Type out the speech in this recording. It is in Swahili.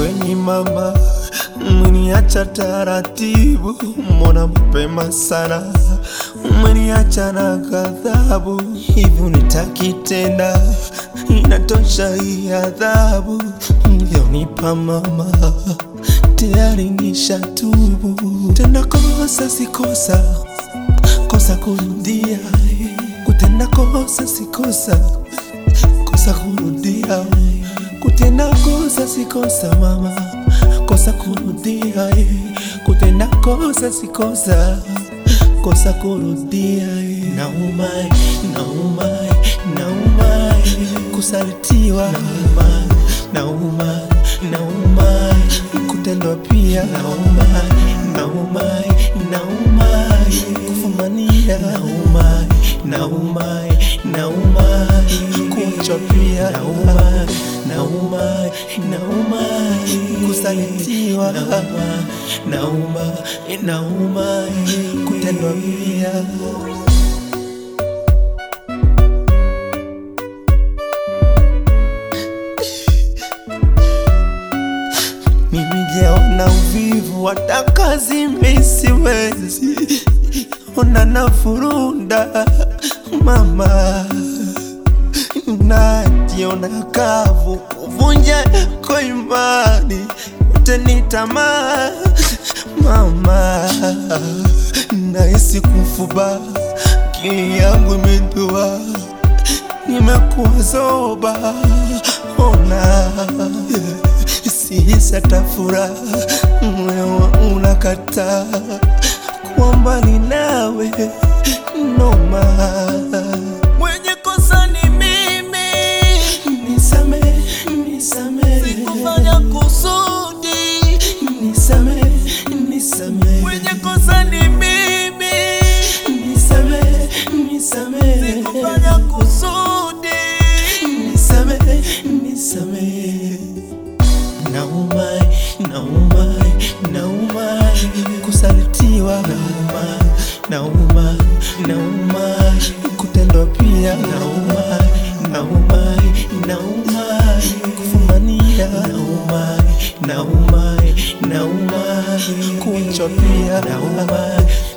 kweni mama, umeniacha taratibu, mbona mapema sana, umeniacha na ghadhabu, hivi unitaki tena? Inatosha hii adhabu mlionipa mama, tayari nishatubu. Tenda kosa si kosa, kosa kurudia, kutenda kosa si kosa kosa kurudia, kutenda kosa si kosa mama, kosa kurudia, eh. kutenda kosa si kosa, kosa kurudia. eh. Nauma, eh, nauma, eh, nauma, eh. kusalitiwa, nauma, nauma, nauma, eh. kutendwa pia, nauma, nauma, eh, nauma, eh. kufumania, nauma, nauma, nauma, kuachwa pia, nauma, nauma, nauma, kusalitiwa, nauma, nauma, nauma, kutendwa pia. Mimi jaona uvivu, hata kazi mimi siwezi, ona nafurunda mama, najiona kavu, kuvunja kwa imani, yote ni tamaa mama, nahisi kufuba, akili yangu imedua, nimekuwa zoba, ona sihisi hata furaha, moyo wangu unakataa kuwa mbali nawe, noma. Mwenye kosa ni mimi, nisame, nisame, sikufanya kusudi, nisame, nisame. Mwenye kosa ni mimi, nisame, nisame, sikufanya kusudi, nisame, nisame. Nauma, nauma, nauma, kusalitiwa, nauma, nauma, nauma, kutendwa pia, nauma, nauma, nauma, kufumania, nauma, nauma, nauma, kuachwa pia, nauma,